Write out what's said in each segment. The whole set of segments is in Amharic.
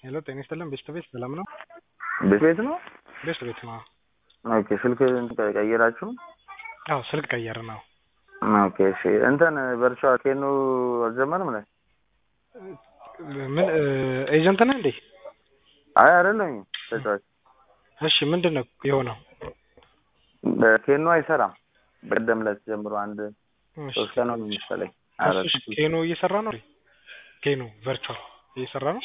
ሄሎ ጤና ይስጥልን ቤስት ቤት ሰላም ነው? ቤት ቤት ነው። ቤስት ቤት ነው። ኦኬ ስልክ ቀየራችሁ? አዎ ስልክ ቀየር ነው። ኦኬ እሺ እንትን ቨርቹዋል ኬኖ አልጀመርም ላይ ምን ኤጀንት ነህ እንዴ? አይ አይደለም ተጫዋች እሺ ምንድን ነው የሆነው? ኬኖ አይሰራም። በቀደም ዕለት ጀምሮ አንድ እሺ፣ ሶስት ቀን ነው መሰለኝ። እሺ፣ ኬኖ እየሰራ ነው። ኬኖ ቨርቹዋል እየሰራ ነው።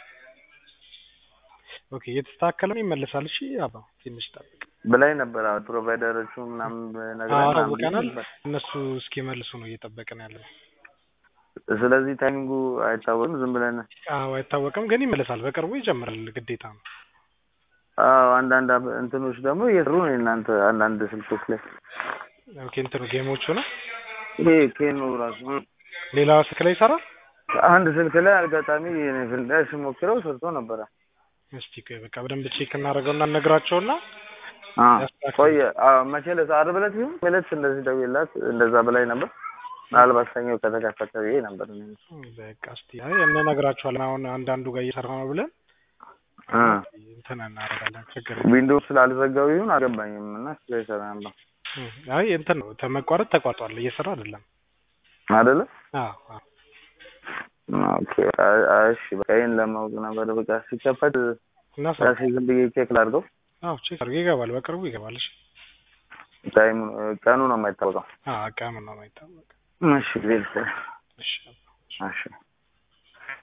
ኦኬ እየተስተካከለ ነው ይመለሳል። እሺ አባ ትንሽ ጠብቅ። በላይ ነበር አሁን ፕሮቫይደሮቹ ምናምን ነገር አሳውቀናል። እነሱ እስኪመልሱ ነው እየጠበቅን ያለ ነው። ስለዚህ ታይሚንጉ አይታወቅም። ዝም ብለን አዎ አይታወቅም፣ ግን ይመለሳል። በቅርቡ ይጀምራል። ግዴታ ነው። አዎ አንዳንድ አብ- እንትኖች ደግሞ እየሰሩ ነው እናንተ አንዳንድ ስልኮች ላይ ኦኬ እንትኑ ጌሞቹ ነው። ይሄ ኬኖ ራሱ ሌላ ስልክ ላይ ይሰራል። አንድ ስልክ ላይ አጋጣሚ የኔ ስልክ ላይ ስሞክረው ሰርቶ ነበረ። እስቲ ቆይ በቃ በደንብ ቼክ እናደርገውና እነግራቸውና አ ያስተካክል። ቆየ አዎ፣ መቼ ዕለት ዓርብ ዕለት ይሁን ዕለት እንደዚህ ደውዬላት እንደዛ በላይ ነበር። ምናልባት ሰኞ ከተከፈተ ብዬ ነበር። እኔ በቃ እስቲ አይ እንነግራቸዋለን። አሁን አንዳንዱ ጋር እየሰራ ነው ብለን አ እንትን እናደርጋለን። ችግር የለም። ዊንዶውስ ስላልዘጋው ይሁን አልገባኝም እና ስለ ይሰራ ነበር እም፣ አይ እንትን ነው ተመቋረጥ ተቋርጧል። እየሰራ አይደለም። አይደለ? አዎ አዎ ኦኬ አይ አይ፣ እሺ በቃ ይሄን ለማወቅ ነበር። በቃ ሲከፈት እና ራሴ ዝም ብዬ ቼክ ላድርገው። አዎ ቼክ አድርገህ ይገባል። በቅርቡ ይገባል። እሺ ታይም ቀኑ ነው የማይታወቀው። አዎ ቀኑ ነው የማይታወቅ። እሺ ሌልስ እሺ እሺ